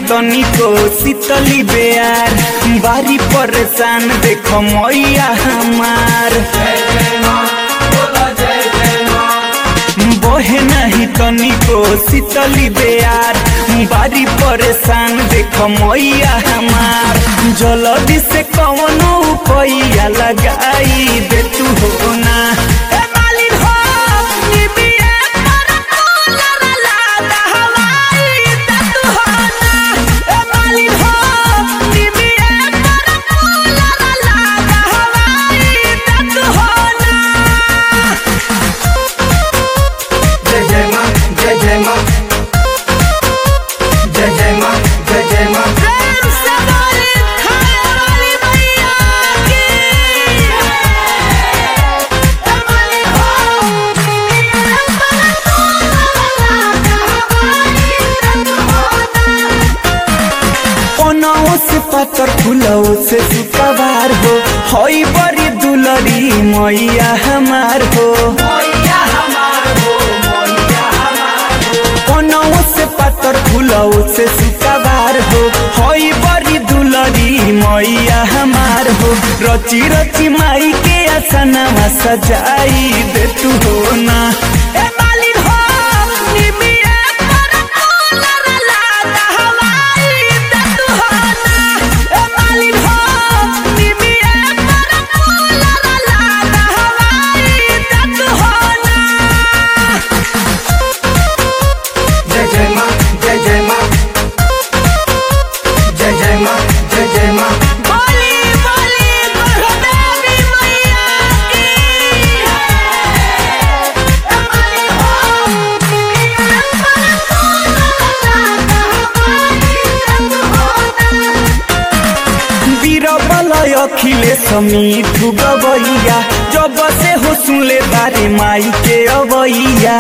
तनिको शीतली बेयार बारी परेशान देख मैया हमार बहे नहीं तनिको शीतली बेयार बारी परेशान देख मैया हमार जल्दी से कवनो पैया लगाई दे तू हो ना ए मालिन हो निबिया पर कूलर लादा हवाई दे तू हो ना ए मालिन हो निबिया पर कूलर लादा हवाई दे तू हो ना जय जय माँ जय जय माँ जय जय माँ जय जय माँ प्रेम से बोली खाने वाली मैया की हमारी हो पनाओ से पातर फुलाओ से सुकवार हो हई बड़ी दुलरी मैया हमार हो पनाओ से पातर फुलाओ से सुकवार हो हई बड़ी दुलरी मैया हमार हो रची रची माई के असनवा सजाई दे तू हो ना ए मालिन हो निमिया पर कूलर लादा हवाई दे तू हो ना ए मालिन हो निमिया पर कूलर लादा हवाई दे तू हो ना जय जय माँ जय जय माँ जय जय माँ जय जय माँ बोली बोली गुरुदेवी मैया की हमारी हो बीरबलय अखिलेश मिठू गवैया जब से हो सुनले बारे माई के अवैया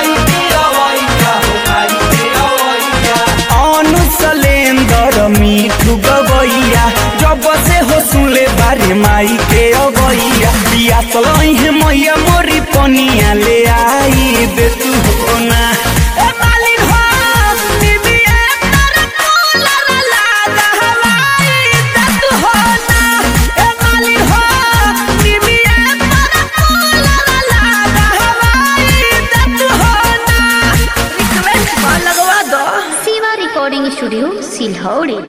अनुसलेंदर मिठू गवैया जब से हो सुनले बारे माई के अवैया बिया चलई है मैया मोरी पनिया ले आई दे तू हो ना ए मालिन हो निबिया तर कूलर लादा हवाई दे तू हो ना ए मालिन हो निबिया तर कूलर लादा हवाई दे तू हो ना रिक्वेस्ट लगवा दो शिवा रिकॉर्डिंग स्टूडियो सिलहौड़ी